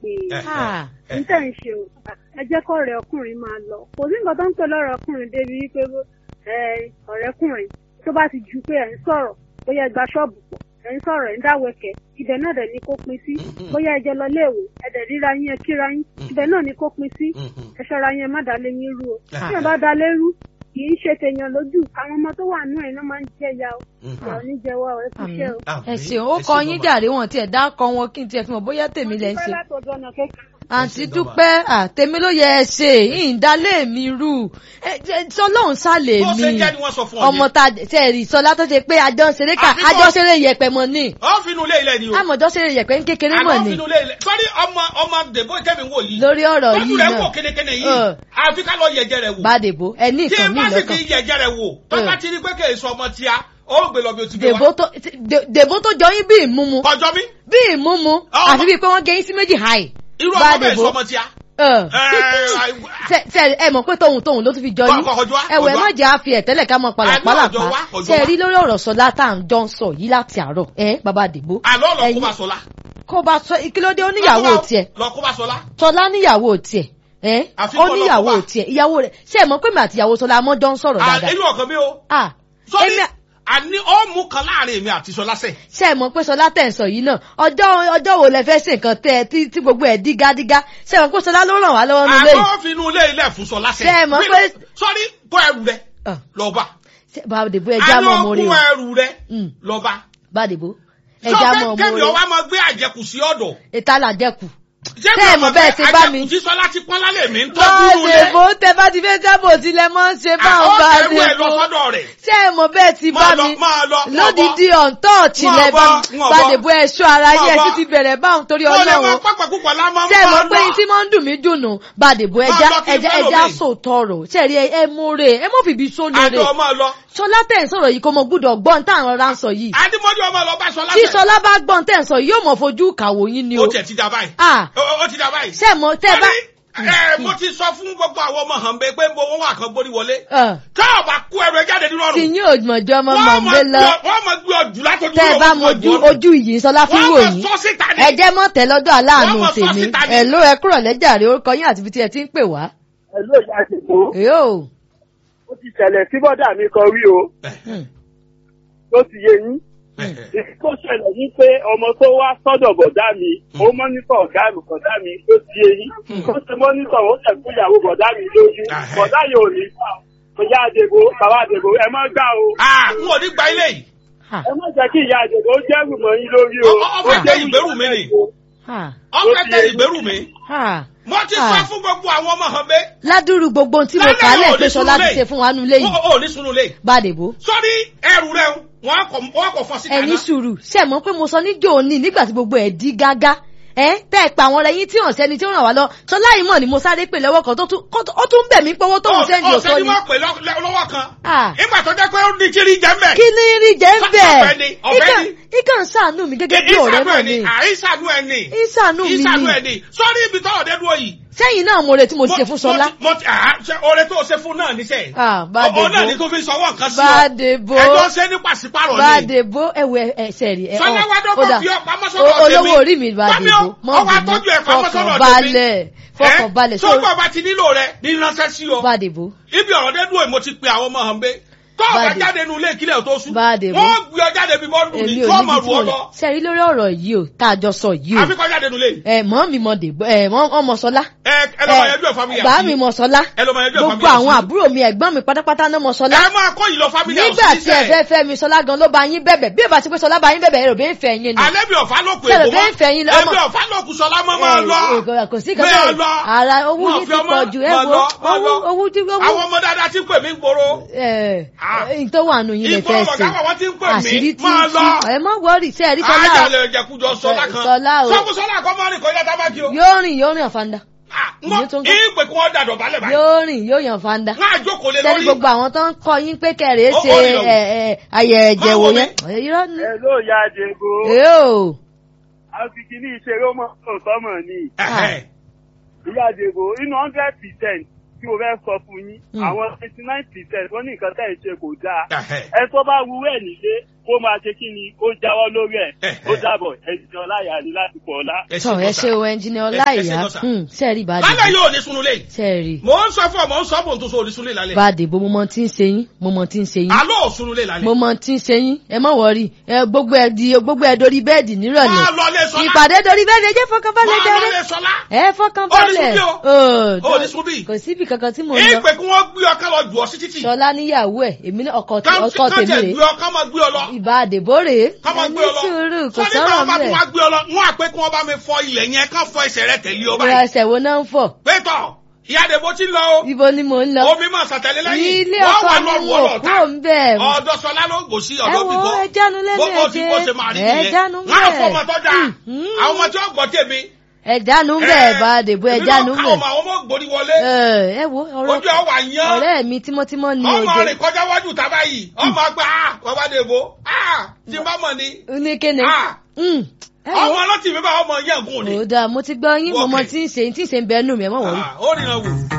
pé Ah. n tẹ̀ ń ṣe o ẹ jẹ́ kọ́ ọ̀rẹ́ ọkùnrin máa lọ kò sí nǹkan tó ń pè lọ́rọ̀ ọkùnrin débi wípé ẹ ọ̀rẹ́kùnrin tó bá ti ju pé ẹ̀ ń sọ̀rọ̀ bóyá ẹ gba ṣọ́ọ̀bù pọ̀ ẹ̀ ń sọ̀rọ̀ ẹ̀ ń dáwẹ̀kẹ̀ ibẹ̀ náà dẹ̀ ni kó pin sí bóyá ẹ jẹ lọ léèwé ẹ dẹ̀ ríra yín ẹ kíra yín ibẹ̀ náà ni kó pin sí ẹ ṣọ́ra yín ẹ má dalé yín rú o tí ẹ bá dalé rú kì í ṣe tèèyàn lójú àwọn ọmọ tó wà nínú ẹ̀ náà máa ń jẹ ya o ìyá oníjẹwà ẹ kú iṣẹ́ o. ẹ ṣeun ó kọ yín jàre wọn tiẹ̀ dá kọ wọn kí n tiẹ̀ fi mọ̀ bóyá tèmi lẹ ń ṣe. Mo dúpẹ́ látọ̀dọ̀ ọ̀nà kékeré. àǹtí dúpẹ́ àtèmi ló yẹ ẹ ṣe ìdálé mi rú sọlọ́run sálẹ̀ bó ṣe mi jẹ́ ni wọ́n sọ fún ọ ọmọ yẹn. ta tẹ rí sọlá tó ṣe pé àjọ ṣeré ká Àfi kọ́- àjọ ṣeré yẹpẹ mọ ní ọ finú ilé ilẹ̀ ni o. àmọ̀jọ ṣeré yẹpẹ ń kékeré mọ̀ àná ní finú ilé ilẹ̀ sọ́rí ọmọ ọmọ dèbò kẹ́mi wò yìí. lórí ọ̀rọ̀ tọ́jú yìí rẹ̀ wò náà kénékéné Ẹ. yìí. àfi ká lọ yẹ̀jẹ̀ rẹ̀ wò. bàdèbò ẹ ní tí nǹkan ẹ mi bá sì lọ́kàn fi yẹ̀jẹ̀ rẹ̀ wò tó Ẹ. bá ti rí pé kì í sọ ọmọ tíá ó gbé lọ bí o ti gbé dèbò wa. tó dè- dèbò tó jọ yín bí ìmúmu kọjọ mi bí ìmúmu Ọmọ- àti bíi pé wọ́n gé yín sí méjì háì irú ọmọ bẹ́ẹ̀ Bàdèbò. sọ ọmọ tíá. Ẹ. Ẹ, tẹ tẹ ẹ mọ̀ pé tóun tóun ló tún fi jọ yín Kọ- kọjú wá, ẹwẹ kọjú wá. má jẹ́ àfi ẹ̀tẹ́lẹ̀ ká mọ Àní ọjọ́ pàlàpàlàpà wá, ọjọ́ ṣe wá. rí lórí ọ̀rọ̀ sọlá tá à ń jọ ń sọ yìí láti àárọ̀ ẹ bàbá àdìbò àlọ́ lọ kó Ẹ̀yin- bá sọlá. kó bá sọ kílódé ó níyàwó tiẹ̀ lọ kó bá sọlá. sọlá níyàwó tiẹ̀ ẹ Àfi ó kó lọ níyàwó kó bá. tiẹ̀ ìyàwó rẹ̀ ṣe é mọ̀ pé mi àti ìyàwó sọlá mọ́ jọ ń sọ̀rọ̀ dáadáa inú ọkàn mi o. ah sọ́rí èmi àní ó mú kan láàrin èmi àti sọlá sẹ̀. ṣe é mọ̀ pé sọlá tẹ̀ ń sọ yìí náà ọjọ́ ọjọ́ wo lẹ fẹ́ ṣe nǹkan tẹ́ ẹ tí tí gbogbo ẹ̀ dígádígá ṣe é mọ̀ pé sọlá ló ràn wá lọ́wọ́ nílé yìí àlọ́ finú ilé ilẹ̀ fún sọlá sẹ̀. Ṣé ẹ mọ̀ pé- sọ́rí kó ẹrù rẹ̀ Ah, lọ bá. ṣe- bàbá àdìbò ẹja mọ̀ mọ́ rí àlọ́ o kó ẹrù rẹ̀ Mm. lọ bá. bàbá àdìbò ẹja mọ̀ sọ mọ́ kẹ́mi rí o ọwọ́ máa gbé àjẹkù sí ọ̀dọ̀. ìtàlà jẹ́kù Ṣé Tẹ́ ẹ mi mọ̀ ọmọ bẹ́ẹ̀ pé ṣe bá mi. àjẹkù tí sọlá ti pọ́n lálẹ́ mi ń tọ́jú báàdì ilé. bó tẹ bá ti fẹ́ sábò tilẹ̀ mọ́ ń ṣe báwọn àwọn báàdì ẹrù ẹ̀ lọ bó sọ́dọ̀ rẹ̀. ṣé ẹ mọ̀ bẹ́ẹ̀ ti bá Máa lọ, mi máa lọ, máa lódìdí ọ̀ǹtọ́ọ̀tì Máa lẹ bá bọ́, mi máa báàdì bọ́. bó ẹṣọ́ ara Máa yẹ bọ́. kí ti bẹ̀rẹ̀ báwọn torí Ó lè máa ọlọ́run pápá púpọ̀ lámọ́ ṣé ẹ mọ̀ máa pé lọ. tí máa ń dùn mí dùnú báàdì bó ẹja lọ kí n ẹja fẹ́ ẹja lòmíì. sòótọ́ rò ṣe rí ẹ múre ẹ mọ̀ fìbí sólóore Àjọ máa lọ. ṣọlá tẹ̀ ń sọ̀rọ̀ yìí kò mọ̀ gbúdọ̀ gbọ́n táwọn ọ̀rá ń sọ yìí Adémọ́jú ọmọ lọ bá sọlá tí sẹ̀. ṣọlá bá gbọ́n tẹ̀ ń sọ yìí yóò mọ̀ fojú kàwó yín ni o Ó tiẹ̀ ti dà báyìí. ah Ó ó ti dà báyìí. ṣé ẹ mọ̀ tẹ́ bá Sọ́rí, ẹ, mo ti sọ fún gbogbo àwọn ọmọ hàn bẹ́ẹ̀ pé mo wọ́n wà kan gbórí wọlé. ẹ̀, Tá ò bá kú ẹrù ẹ jáde nínú tí ọ̀run. yín ò mọ̀jọ́ mọ́ Wọ́n mọ̀ ń máa gbé lọ. gbé ọ- wọ́n máa gbé ọjù látọjú tẹ́ ẹ lọ́wọ́ bá fún mojú ọjọ́. ojú yìí sọlá fún Wọ́n wò máa yín sọ síta ni. ẹ jẹ́ mọ́ tẹ́ lọ́dọ̀ aláàánú Wọ́n mọ̀ sọ tèmi síta ni. ẹ ló ẹ kúrọ̀ lẹ́jàre orúkọ yín àti ibi tí ẹ ti ń pè wá. ẹ̀lú ìyá àdìgbò yóò ó ti ṣẹlẹ̀ sí bọ́dà mi kan rí o tó ti yé yín. èyí tó ṣẹlẹ̀ ní pé ọmọ tó wá sọ́dọ̀ bọ̀dá mi ó mọ́nítọ̀ ọ̀gá mi bọ̀dá mi tó ti yé yín. ó ṣe mọ́nítọ̀ ó tẹ̀ fún ìyàwó bọ̀dá mi lójú Ahẹ́. bọ̀dá yóò ní gbà ó. ìyá àdìgbò bàbá àdìgbò ẹ má gbà o. Ah, n ò ní gba ilé yìí. ha ẹ má jẹ́ kí ìyá àdìgbò ó jẹ́rù mọ́ yín lórí o. Ọ- ọ- ọ fẹ́ Ó tẹ jẹ́rù ìgbérù mi ni. ha Ọ̀fẹ́ tẹ ìgbérù mi. ha Mo ti sọ Ah. fún gbogbo àwọn ọmọ hàn bẹ́ẹ̀. ládùúrú gbogbo ohun tí mo Lálẹ́ kà á lẹ̀ ò ní pé sọlá sùúrù ti lé. ṣe fún wa nulẹ̀ yìí Ó ò ní sunu lé. bàdèbò Sọ́rí ẹrù rẹ̀ wọ́n kọ̀ wọ́n kọ̀ fọ́ síta ẹni náà. sùúrù ṣe mọ̀ pé mo sọ níjó òní nígbà tí gbogbo ẹ̀ di gágá ẹ tẹ́ ẹ pa àwọn ọ̀rẹ́ yín tí hàn sẹ́ni tí ó ràn wá lọ sọlá yìí mọ̀ ni mo sáré pè lọ́wọ́ kan tó tún kó tó- ó tún bẹ̀ mí pọ́wọ́ tóun sẹ́ndì Ó òsọ ṣe ni ni wọ́n pè lọ́- lọ́- lọ́wọ́ kan. Ah. Ìgbà tó jẹ́ pé ó ní kiri jẹ́ mbẹ́. kí ni rí jẹ́ ń bẹ̀ Ọ̀fẹ́ ni, ọ̀fẹ́ ni. ikàn ṣàánú mi gẹ́gẹ́ bí ọ̀rẹ́ náà ni Ìsànú ẹ̀ ni. ìṣàánú mi Ìsànú ni ẹ̀ ni. Sọ́rí ibi tọ́wọ̀ dé dúró yìí. sẹ́yìn náà mo retí mo ṣe fún Mo- sọlá mo ti- àá, ṣe oore tó o ṣe fún náà níṣẹ́. Ah, Bádébó. Ọ̀ọ́ náà ni tó fi sọwọ́ nǹkan sí ọ. Bádébó. Ẹjọ́ ṣe ní pàṣípàrọ̀ ni. bàdèbò ẹwẹ ẹsẹ rí ẹ Sọlá wá dọ́gbọ́n ó dà. fi ọ pamọ́ sọ́dọ̀ O- olówó tèmi. orí mi Tọ́mi bàdèbò ọ- ọwọ́ atọ́jú ẹ̀ pamọ́ sọ́dọ̀ fọkàn tèmi. balẹ̀ fọkàn balẹ̀ Tó bọ̀ bá ti nílò rẹ̀ ní ránṣẹ́ sí ọ. bàdèbò Ibi ọ̀rọ̀ dé dúró yìí mo ti pe àwọn ọmọ hàn bẹ́ẹ̀. Tó o bá Bádé. jáde nu ilé ìkílẹ̀ tó sùn. Bádébó. Wọ́n gbé ọ jáde bí bọ́ọ̀lù èmi ní ò tó níbi ọmọ tí rù mo ọ lọ lọ. sẹ́rí lórí ọ̀rọ̀ yìí o tá a jọ sọ yìí o Àfikọ́ jáde nu ilé yìí. ẹ mọ́ mi mọ dèbò ẹ mọ́ ọmọ sọlá Ẹ ẹ lọ máa yanjú ẹ̀ fámìlì bá mi mọ sọlá Ẹ lọ máa yanjú ẹ̀ gbogbo fámìlì àwọn àti- àbúrò mi ẹ̀gbọ́n mi pátápátá náà mọ sọlá Ẹ máa kọ́ yìí lọ fámìlì àwọn nígbà tí ẹ fẹ́ fẹ́ mi sọlá gan ló bá yín bẹ̀bẹ̀ bí ẹ bá ti pé sọlá bá yín bẹ̀bẹ̀ ẹ rò bí ń fẹ́ yín ni Alẹ́ bí ọ̀fà ló kù Ṣé èkó ló fẹ́ fẹ́ yín lọ? Ọmọ- Ẹbí ọ̀fà ló kù sọlá mọ́ máa lọ. Ẹ, kò sí kan Máa bẹ́ẹ̀ lọ. ara owó Wọ́n yìí fi ti ọmọ- pọ̀ jù ẹ máa wo lọ, máa owó lọ. owó tí owó Àwọn ọmọ dáadáa ti ń pè mí ń gbòòrò. Ah. ẹ tó wà nù yín lè Ìgbọ́ fẹ́ ọ̀gá ṣe wa wọ́n ti ń pè mí. àṣírí tí Máa lọ. ẹ má wọrí sí ẹ̀rí sọlá o Àjàlẹ̀ ìjẹkújọ sọlá kan. Sọlá o. Sọ́kù sọlá kan máa rìn kọjá tábàkì o. yóò rìn yóò rìn àfàǹdà Ah, ìyẹn Ngọ́ tó ń kọ́. ìpè kí wọ́n dàdọ̀ balẹ̀ báyìí. yóò rìn yóò yàn fàǹdà Wọ́n á jókòó lé sẹ́ni lórí. gbogbo àwọn tó ń kọ́ yín pé kẹrìí Ó- ṣe ó rìn lọ. ẹ, ẹ, ayẹ ẹ̀jẹ̀ Máa wò wò mí. yẹn irọ́ ni ẹ̀lú ìyá àdìgbò yóò àfikì ní ìṣeré ọmọ ọ̀sọ́mọ̀ ni. Ẹ̀hẹ̀. ìyá àdìgbò inú hundred percent tí mo fẹ́ sọ fún yín Mm. àwọn eighty nine percent wọ́n ní nǹkan tẹ̀ ń ṣe kò dáa. Ẹ̀hẹ̀. ẹ tó bá wúrẹ́ nílé kó máa ṣe kí ni ó jáwọ́ lórí ẹ̀ Eh, ó eh. dàbọ̀ ẹ̀sìn ọláyà ni láti pọ̀ ọ̀la. ẹ tọ ẹ ṣe o ẹnjìnìá ọláìyá sẹẹrí lálẹ́ bàdé yóò ní sunulé sẹẹrí mò ń sọ fún ọ mò ń sọ bò ń tó so onísunlé lálẹ́ bàdé bó mo mọ tí ń ṣe yín mo mọ tí ń ṣe yín aló ò sunulé lálẹ́ mo mọ tí ń ṣe yín ẹ má wọrí ẹ gbogbo ẹ di gbogbo ẹ dorí bẹ́ẹ̀dì máa nírọ̀lẹ́ lọ lé sọlá ìpàdé dorí bẹ́ẹ̀dì ẹ jẹ́ fọkànbalẹ̀ máa lọ jẹrẹ lé sọlá ẹ fọkànbalẹ̀ Ó ní Ó, Ó ní sunbí. kò síbi kankan tí mo ń lọ ìpè kí wọ́n gbé ọkàn lọ jù ọ sí títì ṣọlá níyàwó ẹ èmi náà ọkọ tí- ọkọ káńtì tèmi gbé rè ọ ká máa gbé ọ lọ ìbá àdèbò rèé ká máa ẹ gbé ní ọ lọ sùúrù kò Sọ nígbà sọ̀rọ̀ wọn bá tún mẹ́ wá gbé ọ lọ wọn àpé kí wọ́n bá mi fọ ilẹ̀ yẹn ká fọ ẹsẹ̀ rẹ tẹ̀lé ọ ìrora báyìí ẹsẹ̀ wo náà ń fọ̀ pétọ̀ ìyá àdèbò ti ń lọ o ibo ni mò ń lọ omi máa sàtẹ̀lé lẹ́yìn ilé wọ́n ọkọ wà mi lọ́rùn wò ọlọ́ọ̀ta kúrò ń bẹ̀ ọ̀dọ̀ sọlá ló gbò sí ẹ ọ̀dọ̀ wo bíbọ̀ ẹ jánu lẹ́nu bó ti bó ṣe máa rí ẹ nìyẹn jánu wọn á fọmọ bẹ́ẹ̀ tó dáa Mm. àwọn ọmọ tí wọ́n gbọ́ tèmi. ẹ jánu bẹ́ẹ̀ bá àdèbò ẹ jánu èmi náà ká bẹ́ẹ̀ ọmọ àwọn ọmọ gbòrí wọlé ẹ wo ọ̀rọ̀ ojú ẹ̀ wà yán ọ̀rẹ́ mi tímọ́tímọ́ ni ọmọ òde rìn kọjá wájú tábà yìí ọmọ àgbà ah bàbá dèbò ah tí n bá mọ̀ ni ní kéne ah Mm. ẹ ọmọ wo ọlọ́tì mi bá ọmọ yẹn gùn ni ó dáa mo ti gbọ́ yín mo mọ Wọ́ọ̀kẹ́. tí ń ṣe tí ń ṣe ń bẹ nù mí ẹ mọ̀ wọ́n rí. Ah, ó rìnrìn wò.